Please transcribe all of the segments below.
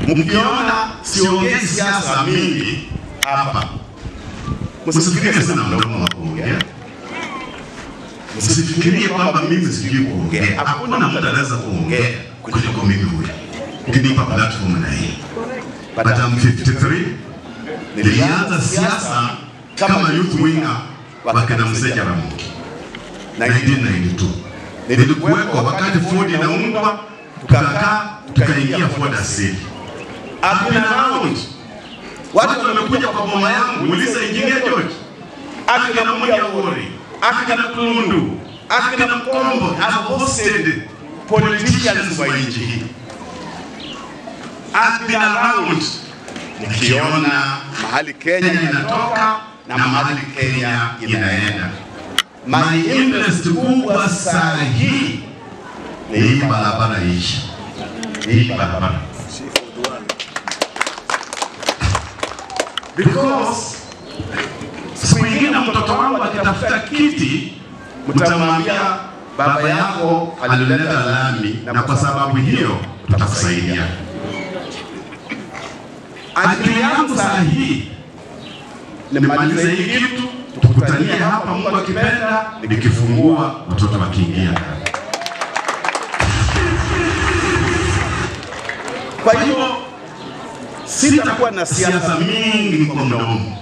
Mkiona siongei siasa mingi hapa, msifikirie sana mdomo wa kuongea, msifikirie kwamba mimi sijui kuongea. Hakuna mtu anaweza kuongea kuliko mimi huyu, ukinipa platform na hii. But I'm 53 nilianza siasa kama youth winger wa kina Mzee Jaramogi 1992 nilikuweko wakati Ford inaundwa, tukakaa tukaingia Ford Asili. I've been around. Watu wamekuja kwa boma yangu, uliza Engineer George, akina Munya Wori, akina Kulundu, akina Mkombo, I've hosted politicians wa nchi hii. I've been around nikiona mahali Kenya inatoka na mahali Kenya inaenda. My interest kubwa saa hii ni hii barabara ishi, hii barabara because siku ingine mtoto wangu akitafuta kiti, mtamwambia baba yako alileta lami, na kwa sababu hiyo tutakusaidia. Akili yangu saa hii nimalize hii kitu, tukutanie hapa, Mungu akipenda, nikifungua watoto wakiingia ndani. Kwa hivyo sitakuwa na siasa mingi kwa mdomo,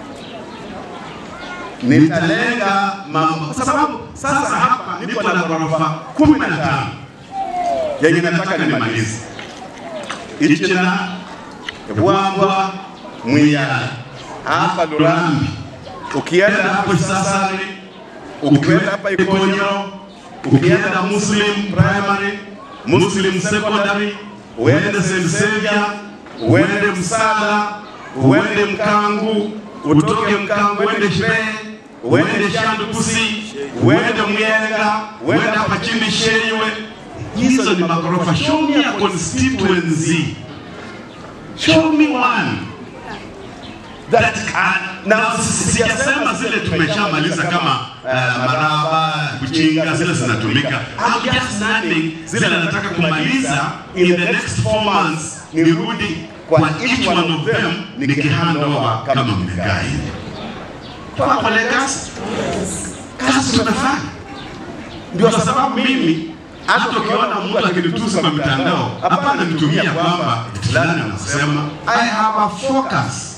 nitalenga mambo, kwa sababu sasa hapa niko na ghorofa kumi na tano yenye nataka nimalize Ichina, Bwambwa, Mwiyala, hapa Lurambi, ukienda hapo Kisasani, ukienda hapa Ikonyo, ukienda Muslim Primary, Muslim Secondary, uende St. Xavier, uende Msala, uende Mkangu, utoke Mkangu uende Shire, uende Shandukusi, uende Myenga, uende hapa chini Sheiwe. Hizo ni magorofa. Show me a constituency. Show me one that can. Na sijasema zile tumeshamaliza kama uh, Maraba, Kuchinga, zile zinatumika. I'm just naming zile nataka kumaliza in the next four months, nirudi kwa each one of them nikihand over kama mmegaa hivi. Kwa Legas, kazi tumefanya. Ndio sababu mimi hata ukiona mtu akinitusa kwa mitandao, hapana nitumia kwamba fulani anasema I have a focus